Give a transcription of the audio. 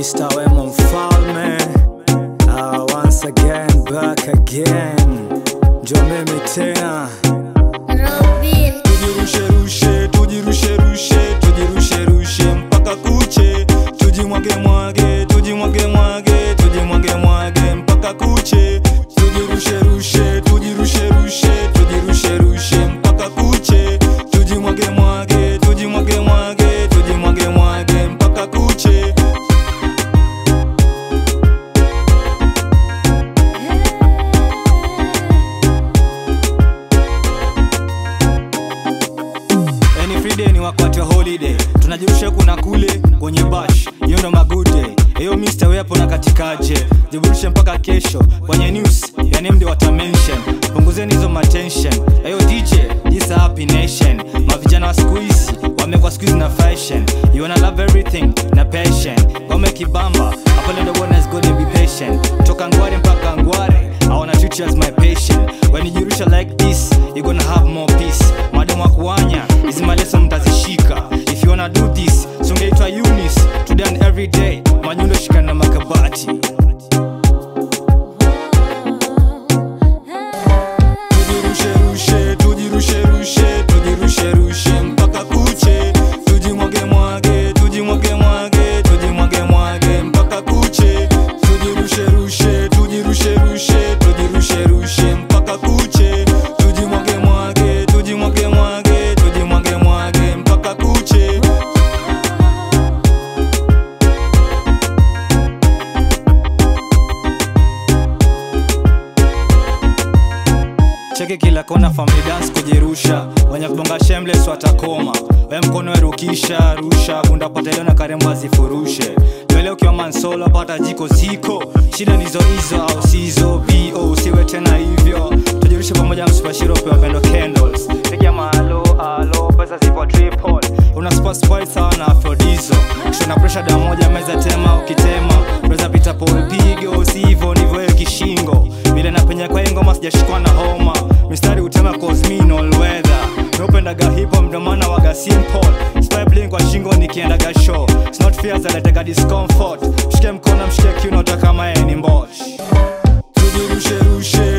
Mr. Wemo Mfalme uh, once again back again njo mimi tena Robin, tujirusherushe tujirusherushe tujirusherushe mpaka kuche tujimwagemwage tujimwagemwage tujimwagemwage mpaka kuche tujirusherushe tujirusherushe tujirusherushe mpaka kuche tujimwagemwage tujimwagemwage tujimwagemwage mpaka kuche Any Friday ni wakati wa holiday tunajirusha kuna kule kwenye bash hiyo ndo magude eyo Mr. wepo na katikaje jiburushe mpaka kesho kwenye news yani mdi watamention punguzeni hizo matension eyo DJ this a happy nation mavijana wa siku hizi wamekwa siku hizi na fashion you wanna love everything na passion ngome kibamba hapo lendo bwana is gonna be patient toka ngware mpaka ngware I wanna treat you as my patient when you jirusha like this you gonna have more peace madam wa kuanya hizi maleso mtazishika if you wanna do this sungeitwa Eunice today and every day manyundo shikana na makabati tujirusherushe tujirusherushe tujirusherushe mpaka kuche tujimwagemwage tujimwagemwage tujimwagemwage mpaka kuche tujirusherushe tujirusherushe tujirusherushe mpaka kuche tujimwagemwage tujimwagemwage tujimwagemwage mpaka kuche cheke kila kona family dance kujirusha wenye kubonga shameless watakoma we mkono werukisha rusha bunda pata leo na karembo azifurushe lele ukiwa mansolo pata jiko ziko shida nizo hizo au sizo bo usiwe tena hivyo tujirushe pamoja msupashiro pe wapendo candles piga maalo alo pesa zipo triple una spaspai sawa na afrodizo shona presha da moja meza tema ukitema preza pita pol pigo sivo ndivyo hiyo kishingo vile napenya kwa hii ngoma sijashikwa na homa mistari utema cosmin all weather nopendaga hipo mdomana waga simple spy bling kwa shingo nikiendaga show It's not fears aletega discomfort mshike mkono mshike kiuno hata kama yeye ni mbosh tujirusherushe